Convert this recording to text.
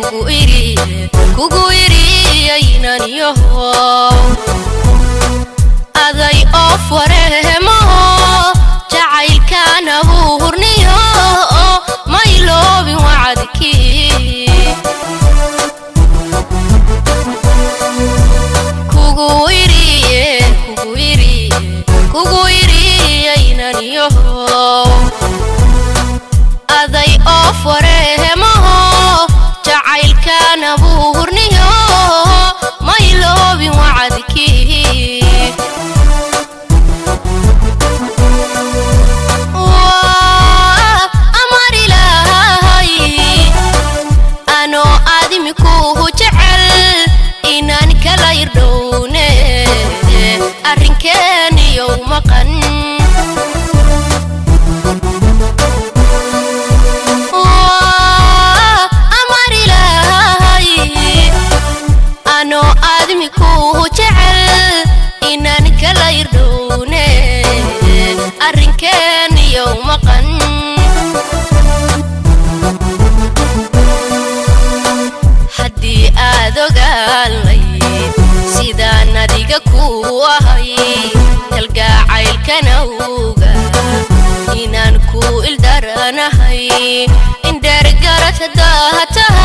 kugu iriye kugu iriyaynan yaho aday oof wareemaho jacaylkaan abuurniyo mayloobin wacadkii kugu iriye kugu iriye kugu iriyaynan yaho aday oof wareemaho jacaylkaan abuurniyo mayloobin wacadkii Waa amar ilaahay anoo aadimikuhu jecel inaan kala irdhowne arrinkeeniyow maqan Waa amar ilaahay anoo aadmikuhu jecel inaan kala irdhowne arrinkeeniyow maqan haddii aad ogaalayd sidaan adiga kuu ahay kalgaacaylkanawga inaan ku ildaranahay indheergarad haddaa tahay